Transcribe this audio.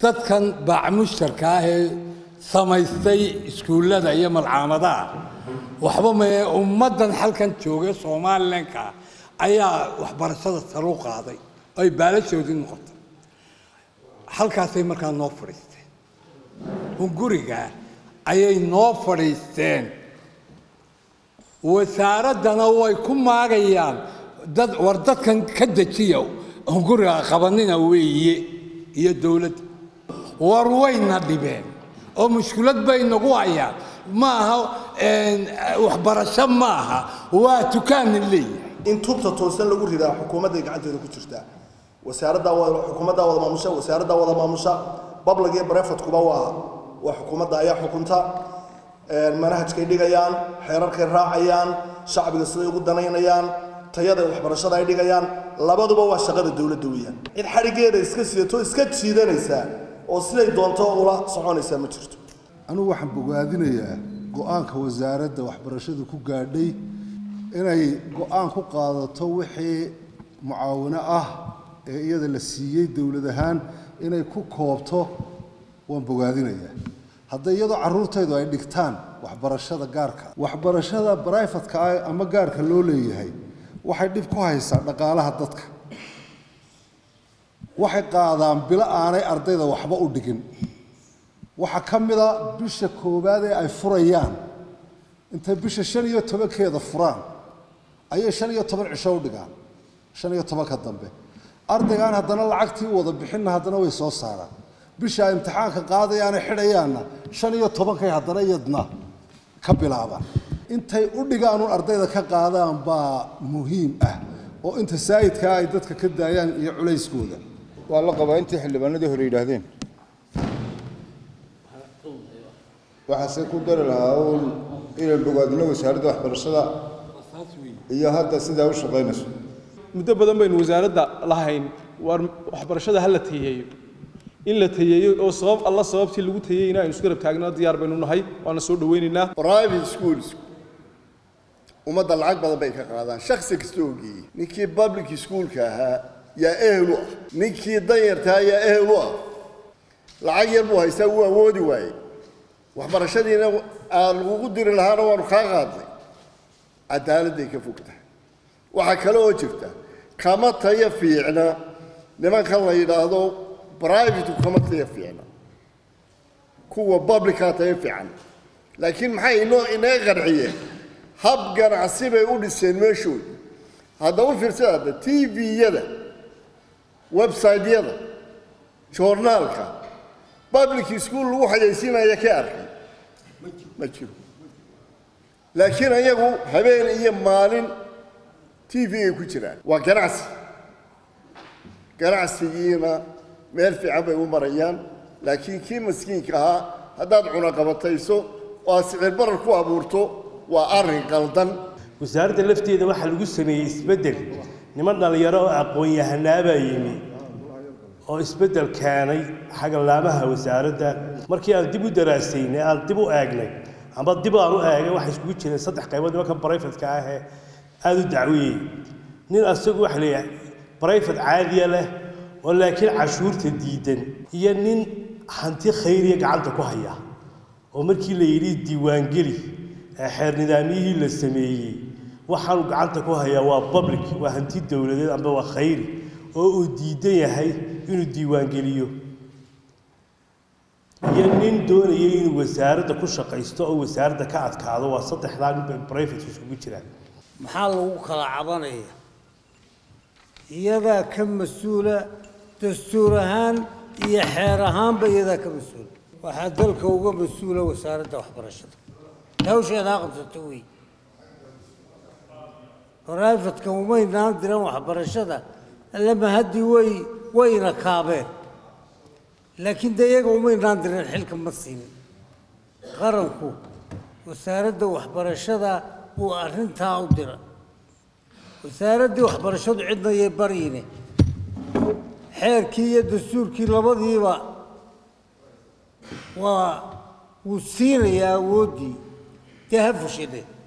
dadkan baacmushtarka ah ee samaystay iskuullada iyo malcaamadaha waxba mae ummaddan halkan jooga somalilanka ayaa waxbarashada saru qaaday ay baalashoodii noqotay halkaasay markaa noo fadhiisteen hunguriga ayay noo fadhiisteen wasaaraddana way ku maagayaan dad war dadkan ka dejiya hunguriga qabanina weeye iyo dowladda war wayna dhibeen oo mushkilad bay nagu hayaan ma aha waxbarasho ma aha waa tukaana leeyahay in tubta toosan lagu ridaa xukuumadday gacanteeda ku jirtaa wasaaraddaa wada xukuumaddaa wada maamusha wasaaraddaa wada maamusha bablag iyo barefadkuba waa waa xukuumadda ayaa xukunta manhajkay dhigayaan xeerarkay raacayaan shacbiga siday ugu danaynayaan tayada waxbarashada ay dhigayaan labaduba waa shaqada dowladda weeyaan cid xadhigeeda iska sidato iska jiidanaysaa oo siday doonto ula soconaysaa ma jirto anigu waxaan bogaadinayaa go-aanka wasaaradda waxbarashadu ku gaadhay inay go-aan ku qaadato wixii mucaawino ah ee iyada la siiyey dowlad ahaan inay ku koobto waan bogaadinayaa hadday iyadoo carruurtaydu ay dhigtaan waxbarashada gaarka waxbarashada brifatka ah ama gaarka loo leeyahay waxay dhib ku haysaa dhaqaalaha dadka waxay qaadaan bilo aanay ardayda waxba u dhigin waxaa ka mida bisha koowaad ee ay furayaan intay bisha shan iyo tobankeeda furaan ayay shan iyo toban cisho u dhigaan shan iyo tobanka dambe ardaygaan haddana lacagtii u wada bixinna haddana way soo saaraan bisha ay imtixaanka qaadayaana xidhayaanna shan iyo tobankay haddana iyadna ka bilaabaan intay u dhigaanuun ardayda ka qaadaan baa muhiim ah oo inta saayidkaa ay dadka ka daayaan iyo culayskooda waa la qabaa intii xildhibaanadii hore yidhaahdeen waxaase ku dari lahaa uun inay bogaadino wasaaradda waxbarashada iyo hadda sidaa u shaqaynayso muddo badan baynu wasaaradda lahayn waar waxbarashada ha la tayeeyo in la tayeeyo oo sabab alla sababtii lagu tayeeyeyna aynu isku garab taagnaa diyaar baynu nahay waana soo dhawaynaynaa private schools ummadda lacag badan bay ka qaadaan shaksi kasta oo geeyey ninkii public schoolka ahaa yaa ehel u ah ninkii danyartaa yaa ehel u ah lacag yar buu haystaa wuu awoodi waayey waxbarashadiina aan lagugu diri lahaana waanu kaa qaadnay cadaaladday ka fog tahay waxaa kale oo jirta kama tayo fiicna nimankan la yidhaahdo brivateku kama tayo fiicna kuwa publica tayo fiican laakiin maxay inoo inaga qanciyeen hab ganacsi bay u dhiseen meeshooda hadda u fiirsada hadda t v-yada website-yada joornaalka public school lagu xayaysiinaya ka arkay ma jiro laakiin ayagu habeen iyo maalin t v ay ku jiraan waa ganacsi ganacsigiina meel fiican bay u marayaan laakiin kii maskiinka ahaa haddaad cunaqabatayso oo aad sicir barar ku abuurto waa arrin qaldan wasaaradda lafteeda waxaa lagu sameeyey isbeddel niman dhallinyaro oo aqoon-yahanaabaa yimi oo isbeddel keenay xagalaamaha wasaaradda markii aan dib u daraasaynay aan dib u eegnay amba dib aan u eegay waxay iskugu jireen saddex qaybood nimanka brifadka ahee aada u dacwiyey nin asagu waxa leeyahay brifat caadiya leh oo laakiin cashuurta diidan iyo nin hanti khayriya gacanta ku haya oo markii la yidhi diiwaangeli ee xeer nidaamyihii la sameeyey waxaanu gacanta ku hayaa waa public waa hanti dowladeed amba waa khayri oo uu diidan yahay inuu diiwaangeliyo iyo nin doonayay inuu wasaaradda ku shaqaysto oo wasaaradda ka adkaado waa saddexdaa nin bay brifate isugu jiraan maxaa lagu kala cabanaya iyadaa ka mas-uula dastuur ahaan iyo xeer ahaanba iyadaa ka mas-uula waxaa dalka uga mas-uula wasaaradda waxbarashada hawsheedaa qabsato wey brifadka umaynaan diran waxbarashada allama haddii way wayna kaabeen laakiin dee iyaga umaynaan diran xilka ma siinin qaranku wasaaradda waxbarashada buu arrintaa u dira wasaaraddii waxbarashadu cidna yay baryine xeerkii iyo dastuurkii labadiiba waa wuu siinayaa awooddii dee ha fushide